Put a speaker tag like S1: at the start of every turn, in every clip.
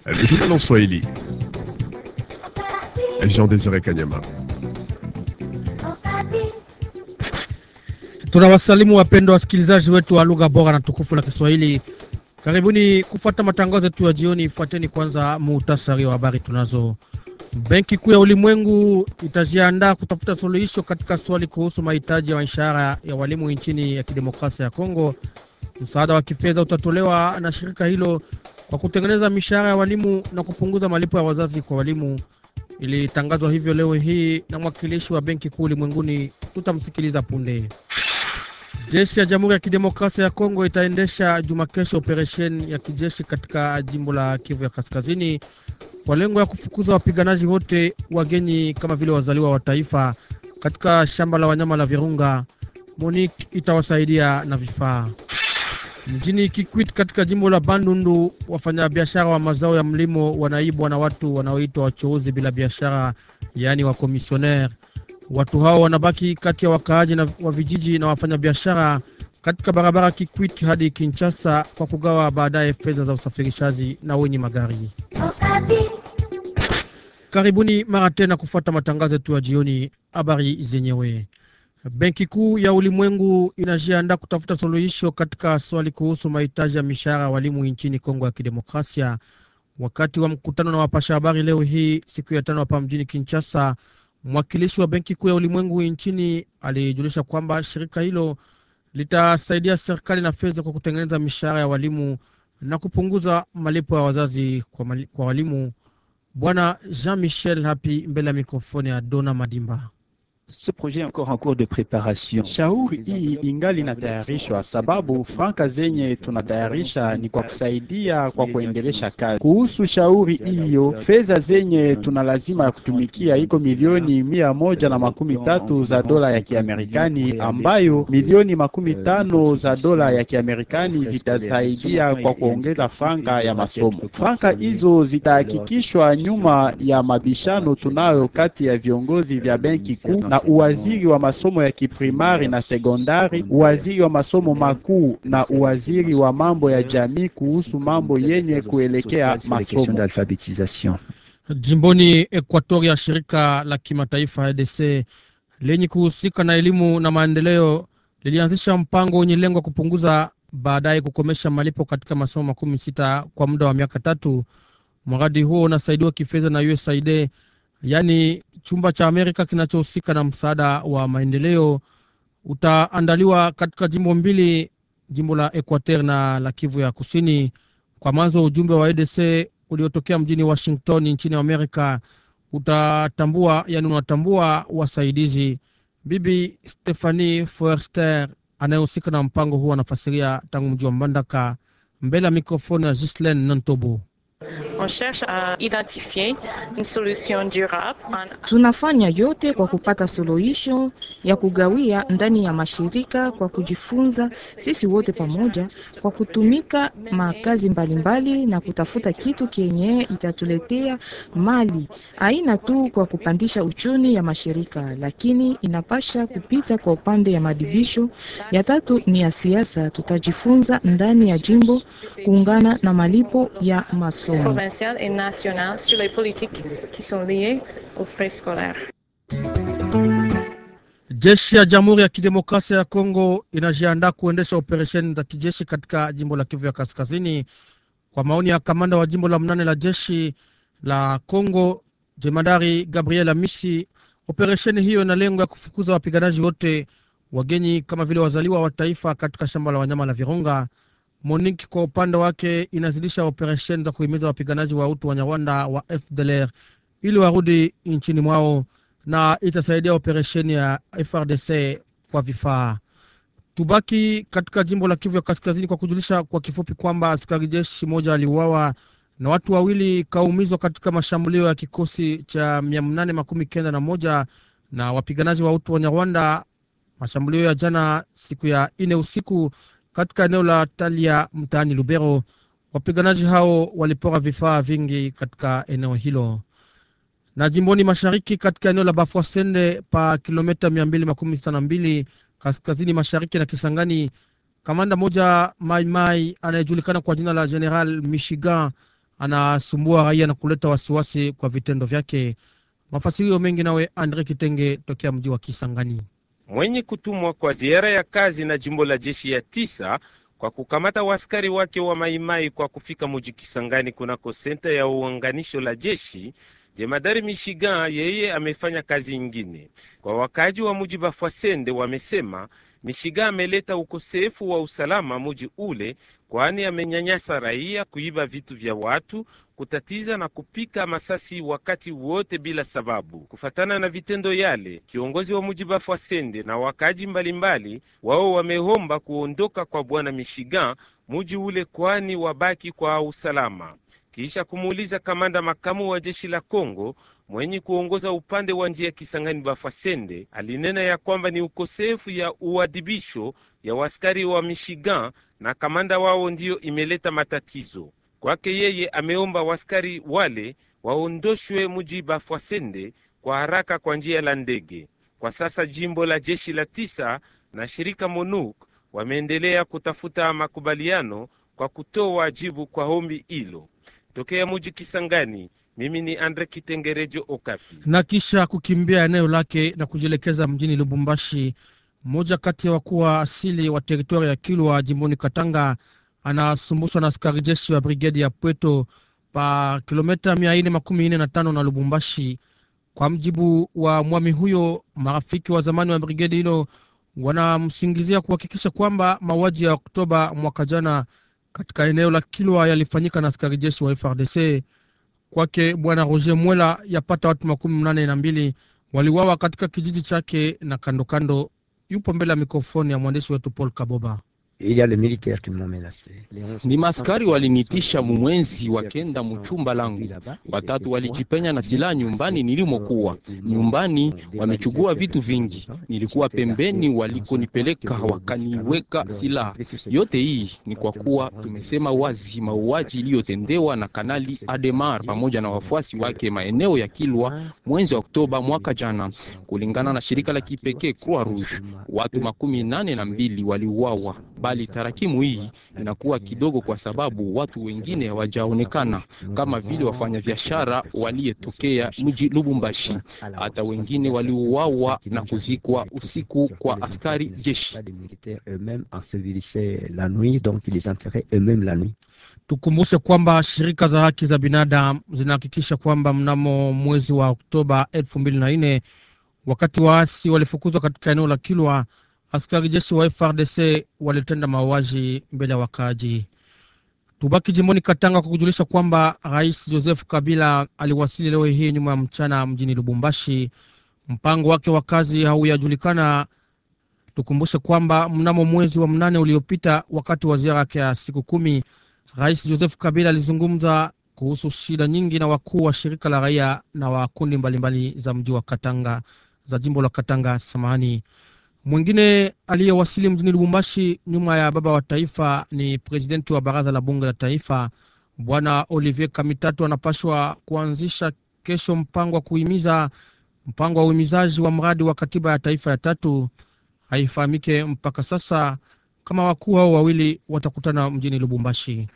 S1: Le journal en Swahili. Jean Désiré Kanyama.
S2: Tunawasalimu wapendwa wasikilizaji wetu wa lugha bora na tukufu la Kiswahili. Karibuni kufuata matangazo yetu ya jioni. Fuateni kwanza muhtasari wa habari tunazo. Benki Kuu ya Ulimwengu itajiandaa kutafuta suluhisho katika swali kuhusu mahitaji ya mishahara ya walimu nchini ya kidemokrasia ya Kongo. Msaada wa kifedha utatolewa na shirika hilo kwa kutengeneza mishahara ya walimu na kupunguza malipo ya wazazi kwa walimu. Ilitangazwa hivyo leo hii na mwakilishi wa Benki Kuu Ulimwenguni. Tutamsikiliza punde. Jeshi ya Jamhuri ya Kidemokrasia ya Kongo itaendesha juma kesho operesheni ya kijeshi katika jimbo la Kivu ya Kaskazini kwa lengo ya kufukuza wapiganaji wote wageni kama vile wazaliwa wa taifa katika shamba la wanyama la Virunga. MONUC itawasaidia na vifaa. Mjini Kikwit katika jimbo la Bandundu, wafanyabiashara wa mazao ya mlimo wanaibwa na watu wanaoitwa wachuuzi bila biashara, yaani wakomisioner. Watu hao wanabaki kati ya wakaaji na wa vijiji na wafanyabiashara katika barabara Kikwit hadi Kinshasa kwa kugawa baadaye fedha za usafirishaji na wenye magari. Karibuni mara tena kufuata matangazo yetu ya jioni. Habari zenyewe. Benki Kuu ya Ulimwengu inajiandaa kutafuta suluhisho katika swali kuhusu mahitaji ya mishahara ya walimu nchini Kongo ya Kidemokrasia. Wakati wa mkutano na wapasha habari leo hii siku ya tano hapa mjini Kinshasa, mwakilishi wa Benki Kuu ya Ulimwengu nchini alijulisha kwamba shirika hilo litasaidia serikali na fedha kwa kutengeneza mishahara ya walimu na kupunguza malipo ya wazazi kwa, mali, kwa walimu. Bwana Jean Michel Hapi mbele ya mikrofoni ya Dona Madimba.
S3: Ce projet encore en cours de préparation.
S4: Shauri hii ingali inatayarishwa, sababu franka zenye tunatayarisha ni kwa kusaidia kwa kuendelesha kazi. Kuhusu shauri hiyo, fedha zenye tuna lazima ya kutumikia iko milioni mia moja na makumi tatu za dola ya Kiamerikani, ambayo milioni makumi tano za dola ya Kiamerikani zitasaidia kwa kuongeza franka ya masomo. Franka hizo zitahakikishwa nyuma ya mabishano tunayo kati ya viongozi vya benki kuu na uwaziri wa masomo ya kiprimari na sekondari, uwaziri wa masomo makuu na uwaziri wa mambo ya jamii kuhusu mambo yenye kuelekea masomo.
S2: Jimboni Ekuatoria, shirika la kimataifa EDC lenye kuhusika na elimu na maendeleo lilianzisha mpango wenye lengo kupunguza baadaye kukomesha malipo katika masomo makumi sita kwa muda wa miaka tatu. Mradi huo unasaidiwa kifedha na USAID yaani chumba cha Amerika kinachohusika na msaada wa maendeleo. Utaandaliwa katika jimbo mbili, jimbo la Equateur na la Kivu ya Kusini. Kwa mwanzo, ujumbe wa EDC uliotokea mjini Washington nchini Amerika utatambua, yani unatambua wasaidizi. Bibi Stephanie Forster anayehusika na mpango huo anafasiria tangu mji wa Mbandaka mbele ya mikrofoni ya Gislen Nantobo.
S5: On cherche à identifier une solution durable.
S6: Tunafanya yote kwa kupata suluhisho ya kugawia ndani ya mashirika kwa kujifunza sisi wote pamoja kwa kutumika makazi mbalimbali mbali, na kutafuta kitu kenye itatuletea mali aina tu kwa kupandisha uchumi ya mashirika, lakini inapasha kupita kwa upande ya madibisho. Ya tatu ni ya siasa, tutajifunza ndani ya jimbo kuungana na malipo ya masomo
S5: provinciale et nationale sur les politiques qui sont liées aux frais scolaires.
S2: Jeshi ya Jamhuri ya Kidemokrasia ya Kongo inajiandaa kuendesha operesheni za kijeshi katika jimbo la Kivu ya Kaskazini. Kwa maoni ya kamanda wa jimbo la mnane la jeshi la Kongo, jemadari Gabriel Amisi, operesheni hiyo ina lengo ya kufukuza wapiganaji wote wageni kama vile wazaliwa wa taifa katika shamba la wanyama la Virunga. MONUC kwa upande wake inazidisha operesheni za kuhimiza wapiganaji wa utu wa Nyarwanda wa FDLR ili warudi nchini mwao na itasaidia operesheni ya FRDC kwa vifaa. Tubaki katika jimbo la Kivu ya Kaskazini kwa kujulisha kwa kifupi kwamba askari jeshi moja aliuawa na watu wawili kaumizwa katika mashambulio ya kikosi cha mia nane makumi kenda na moja na wapiganaji wa utu wa Nyarwanda, mashambulio ya jana siku ya ine usiku katika eneo la Talia mtaani Lubero. Wapiganaji hao walipora vifaa vingi katika eneo hilo. Na jimboni mashariki katika eneo la Bafwasende pa kilomita mia mbili makumi sita na mbili kaskazini mashariki na Kisangani, kamanda moja Maimai anayejulikana kwa jina la General Michigan anasumbua raia na kuleta wasiwasi kwa vitendo vyake. Mafasirio mengi nawe Andre Kitenge tokea mji wa Kisangani.
S7: Mwenye kutumwa kwa ziara ya kazi na jimbo la jeshi ya tisa kwa kukamata waskari wake wa maimai kwa kufika muji Kisangani kunako senta ya uunganisho la jeshi Jemadari Mishigan yeye amefanya kazi ingine kwa wakaji wa muji Bafwasende. Wamesema Mishigan ameleta ukosefu wa usalama muji ule, kwani amenyanyasa raia, kuiba vitu vya watu, kutatiza na kupika masasi wakati wote bila sababu. Kufatana na vitendo yale, kiongozi wa muji Bafwasende na wakaji mbalimbali wao wameomba kuondoka kwa bwana Mishigan muji ule, kwani wabaki kwa usalama kisha kumuuliza kamanda makamu wa jeshi la Kongo mwenye kuongoza upande wa njia Kisangani Bafasende, alinena ya kwamba ni ukosefu ya uadhibisho ya waskari wa Michigan na kamanda wao ndiyo imeleta matatizo kwake. Yeye ameomba waskari wale waondoshwe muji Bafasende kwa haraka kwa njia la ndege. Kwa sasa jimbo la jeshi la tisa na shirika MONUC wameendelea kutafuta makubaliano kwa kutoa jibu kwa ombi hilo. Tokea muji Kisangani, mimi ni Andre Kitengerejo Okapi.
S2: Na kisha kukimbia eneo lake na kujielekeza mjini Lubumbashi, mmoja kati ya wakuu wa asili wa teritoria ya Kilwa jimboni Katanga anasumbushwa na askari jeshi wa brigedi ya Pweto pa kilomita mia nne makumi nne na tano na Lubumbashi. Kwa mjibu wa mwami huyo, marafiki wa zamani wa brigedi hilo wanamsingizia kuhakikisha kwamba mauaji ya Oktoba mwaka jana katika eneo la Kilwa yalifanyika na askari jeshi wa FRDC. Kwake bwana Roger Mwela, yapata watu makumi mnane na mbili waliwawa katika kijiji chake na kando kando. Yupo mbele ya mikrofoni ya mwandishi wetu Paul Kaboba.
S8: Ni maskari walinitisha mumwenzi wakenda muchumba langu, watatu walijipenya na silaha nyumbani nilimokuwa. Nyumbani wamechugua vitu vingi, nilikuwa pembeni walikonipeleka, wakaniweka silaha. Yote hii ni kwa kuwa tumesema wazi mauaji iliyotendewa na Kanali Ademar pamoja na wafuasi wake maeneo ya Kilwa mwezi wa Oktoba mwaka jana. Kulingana na shirika la kipekee Croix Rouge, watu makumi nane na mbili waliuawa bali tarakimu hii inakuwa kidogo kwa sababu watu wengine hawajaonekana kama vile wafanyabiashara waliyetokea mji Lubumbashi. Hata wengine waliuawa na kuzikwa usiku kwa askari jeshi.
S2: Tukumbushe kwamba shirika za haki za binadamu zinahakikisha kwamba mnamo mwezi wa Oktoba elfu mbili na nne wakati waasi walifukuzwa katika eneo la Kilwa askari jeshi wa FRDC walitenda mauaji mbele ya wakaaji. Tubaki jimboni Katanga kwa kujulisha kwamba Rais Joseph Kabila aliwasili leo hii nyuma ya mchana mjini Lubumbashi. Mpango wake wa kazi hauyajulikana. Tukumbushe kwamba mnamo mwezi wa mnane uliopita, wakati wa ziara yake ya siku kumi, Rais Joseph Kabila alizungumza kuhusu shida nyingi na wakuu wa shirika la raia na wa kundi mbalimbali za mji wa Katanga za jimbo la Katanga. Samahani. Mwingine aliyewasili mjini Lubumbashi nyuma ya baba wa taifa ni presidenti wa baraza la bunge la taifa bwana Olivier Kamitatu. Anapashwa kuanzisha kesho mpango wa kuhimiza mpango wa uhimizaji wa mradi wa katiba ya taifa ya tatu. Haifahamike mpaka sasa kama wakuu hao wawili watakutana mjini Lubumbashi.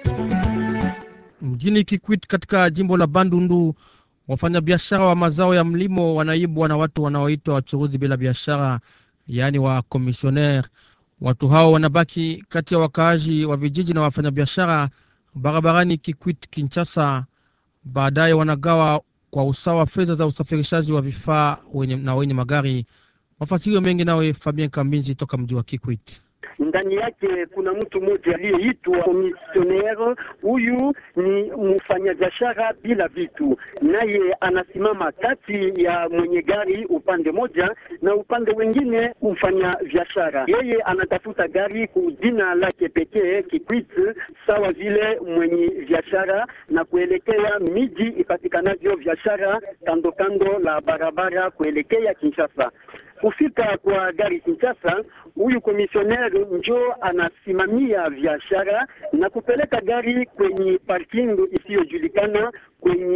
S2: Mjini Kikwit katika jimbo la Bandundu, wafanyabiashara wa mazao ya mlimo wanaibwa na watu wanaoitwa wachuruzi bila biashara yaani wa komisioner. Watu hao wanabaki kati ya wakaaji wa vijiji na wafanyabiashara barabarani Kikwit Kinshasa. Baadaye wanagawa kwa usawa fedha za usafirishaji wa vifaa wenye, na wenye magari. Mafasirio mengi nawe Fabien Kambinzi toka mji wa Kikwit.
S9: Ndani yake kuna mtu mmoja aliyeitwa komisionere. Huyu ni mfanyabiashara bila vitu, naye anasimama kati ya mwenye gari upande moja na upande wengine mfanya biashara. Yeye anatafuta gari ku jina lake pekee Kikwit, sawa vile mwenye biashara na kuelekea miji ipatikanavyo biashara kando kando la barabara kuelekea Kinshasa. Kufika kwa gari Kinshasa, huyu komisioneri njo anasimamia biashara na kupeleka gari kwenye parking isiyojulikana kwenye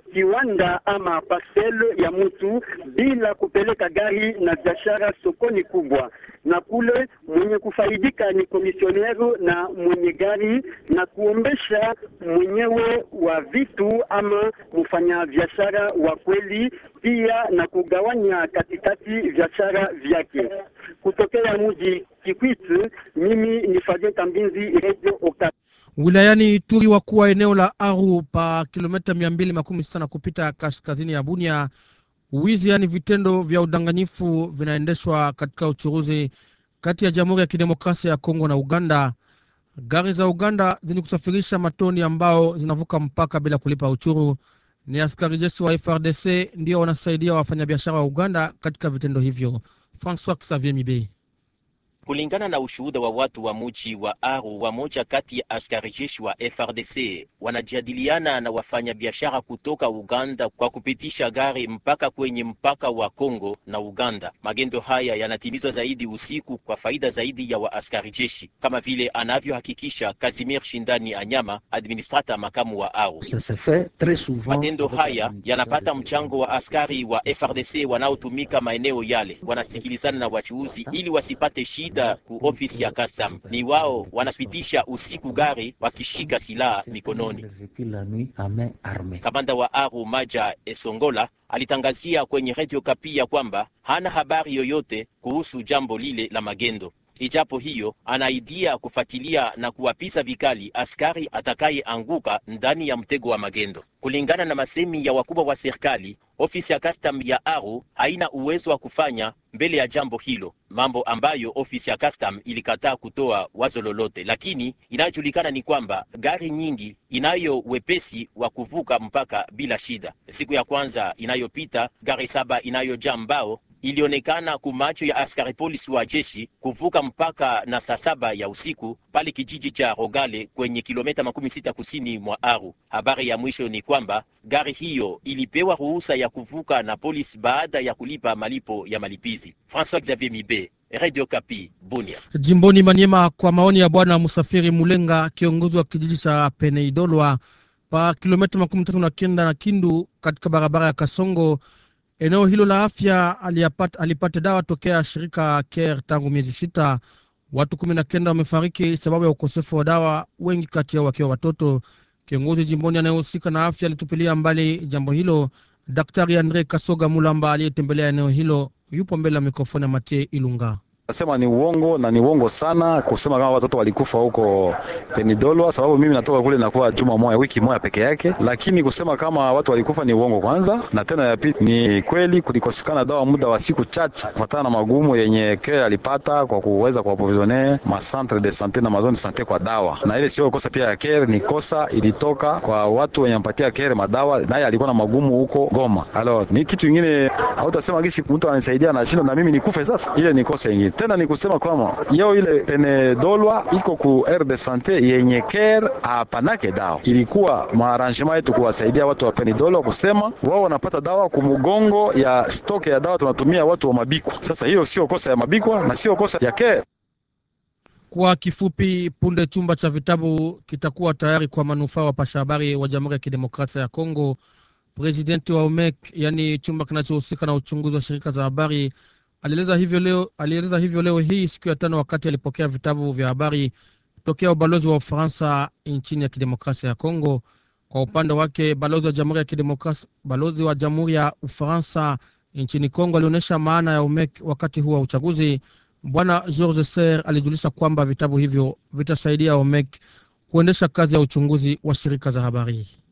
S9: kiwanda ama parcel ya mtu bila kupeleka gari na biashara sokoni kubwa, na kule mwenye kufaidika ni komisionero na mwenye gari na kuombesha mwenyewe wa vitu ama mfanya biashara wa kweli, pia na kugawanya katikati biashara vyake. Kutokea mji Kikwit, mimi ni Fabien Kambinzi, Radio Okapi.
S2: Wilayani Ituri, wakuu wa eneo la Aru pa kilomita mia mbili makumi sita na kupita kaskazini ya Bunia, wizi yaani vitendo vya udanganyifu vinaendeshwa katika uchuruzi kati ya Jamhuri ya Kidemokrasia ya Kongo na Uganda. Gari za Uganda zenye kusafirisha matoni ambao zinavuka mpaka bila kulipa uchuru. Ni askari jeshi wa FRDC ndio wanasaidia wafanyabiashara wa Uganda katika vitendo hivyo. Francois Xavier Mibe.
S10: Kulingana na ushuhuda wa watu wa muji wa Aru, wamoja kati ya askari jeshi wa FRDC wanajadiliana na wafanyabiashara kutoka Uganda kwa kupitisha gari mpaka kwenye mpaka wa Kongo na Uganda. Magendo haya yanatimizwa zaidi usiku kwa faida zaidi ya waaskari jeshi, kama vile anavyohakikisha Kazimir Shindani Anyama, administrata makamu wa Aru. Matendo haya yanapata mchango wa askari wa FRDC wanaotumika maeneo yale, wanasikilizana na wachuuzi ili wasipate shida ku ofisi ya custom. Ni wao wanapitisha usiku gari wakishika silaha mikononi. Kamanda wa Aru Maja Esongola alitangazia kwenye Radio Kapi ya kwamba hana habari yoyote kuhusu jambo lile la magendo. Ijapo hiyo anaidia kufuatilia na kuwapisa vikali askari atakayeanguka ndani ya mtego wa magendo. Kulingana na masemi ya wakubwa wa serikali, ofisi ya custom ya Aru haina uwezo wa kufanya mbele ya jambo hilo, mambo ambayo ofisi ya custom ilikataa kutoa wazo lolote. Lakini inayojulikana ni kwamba gari nyingi inayo wepesi wa kuvuka mpaka bila shida. Siku ya kwanza inayopita gari saba inayojaa mbao ilionekana kumacho ya askari polisi wa jeshi kuvuka mpaka na saa saba ya usiku pale kijiji cha Rogale kwenye kilomita makumi sita kusini mwa Aru. Habari ya mwisho ni kwamba gari hiyo ilipewa ruhusa ya kuvuka na polisi baada ya kulipa malipo ya malipizi. François Xavier Mibe, Radio Kapi, Bunia.
S2: Jimboni Maniema, kwa maoni ya bwana Musafiri Mulenga, kiongozi wa kijiji cha Peneidolwa pa kilomita makumi tatu na kenda na Kindu katika barabara ya Kasongo eneo hilo la afya alipata, alipata dawa tokea shirika Care tangu miezi sita. Watu kumi na kenda wamefariki sababu ya ukosefu wa dawa, wengi kati yao wakiwa watoto. Kiongozi jimboni anayehusika na afya alitupilia mbali jambo hilo. Daktari Andre Kasoga Mulamba aliyetembelea eneo hilo yupo mbele ya mikrofoni ya Matie Ilunga.
S11: Nasema ni uongo na ni uongo sana kusema kama watoto walikufa huko Penidolwa, sababu mimi natoka kule nakuwa juma moja wiki moja peke yake, lakini kusema kama watu walikufa ni uongo kwanza, na tena ya pili ni kweli kulikosekana dawa muda wa siku chache kufuatana na magumu yenye Care alipata kwa kuweza kuaprovisione ma centre de sante na mazone de sante kwa dawa, na ile sio kosa pia ya Care, ni kosa ilitoka kwa watu wenye mpatia Care madawa, naye alikuwa na magumu huko Goma. Alors ni kitu kingine, hautasema gisi mtu ananisaidia na shindo na mimi nikufe sasa, ile ni kosa ingine tena ni kusema kwamba yeo ile Penedolwa iko ku aire de sante yenye Care apanake dawa, ilikuwa maarrangement yetu kuwasaidia watu wa Penedolwa kusema wao wanapata dawa kumugongo ya stoke ya dawa tunatumia watu wa Mabikwa. Sasa hiyo sio kosa ya Mabikwa na sio kosa ya Care.
S2: Kwa kifupi, punde chumba cha vitabu kitakuwa tayari kwa manufaa wapasha habari wa Jamhuri ya Kidemokrasia ya Kongo. Presidenti wa UMEC, yaani chumba kinachohusika na uchunguzi wa shirika za habari alieleza hivyo leo, alieleza hivyo leo hii siku ya tano wakati alipokea vitabu vya habari tokea ubalozi wa Ufaransa nchini ya kidemokrasia ya Kongo. Kwa upande wake balozi wa jamhuri ya kidemokrasia, balozi wa jamhuri ya Ufaransa nchini Kongo alionyesha maana ya UMEC wakati huu wa uchaguzi. Bwana George Ser alijulisha kwamba vitabu hivyo vitasaidia UMEC kuendesha kazi ya uchunguzi wa shirika za habari.